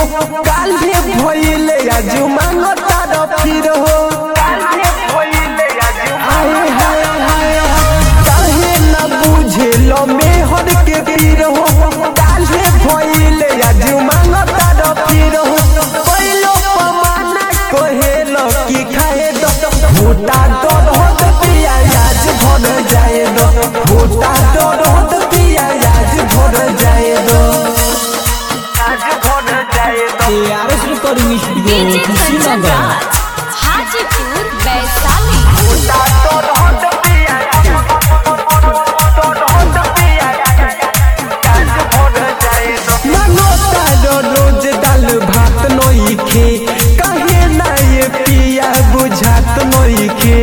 काल्हे भइले आज मांगता र फिर हो हाय हाय हाय काहे न बुझेल मेहर के पीर हो काल्हे भइले आज मांगता र फिर हो पहिलो पमाना कहेल कि खाए दो भूटा दर होत पिया आज भर जाए दो भूटा दर होत पिया आज भर जाए दो ARS Recording Studio DJ Kanchan Kushinagar Raj Hajipur Vaishali मनोता रो रोज दाल भात नोइखे कहे ना ये पिया बुझात नोइखे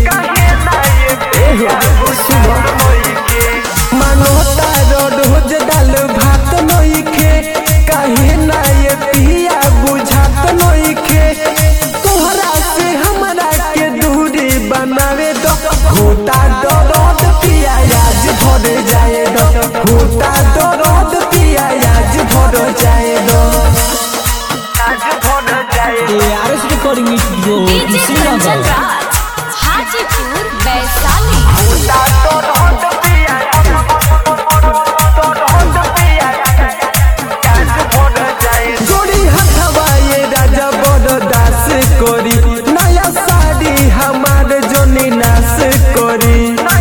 मनोता रो रोज दाल भात नोइखे कहे ना ये पिया बुझात नोइखे तोहरा से हमरा के दूरी बनावे दो होता दर्द पिया आज भर जाए दो होता दर्द पिया आज भर जाए दो ARS Recording Studio DJ Kanchan Kushinagar Raj Hajipur Vaishali जोड़ी हथवा ये राजा बड़ दास करी नया साड़ी हमार जोनी नास करी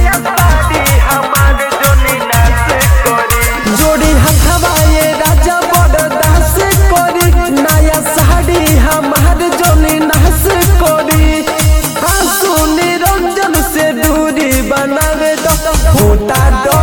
जोड़ी हथवा ये राजा बड़ दास करी नया साड़ी हमार जोनी नास करी आंसू निरंजन से दूरी बनावे दो होता दो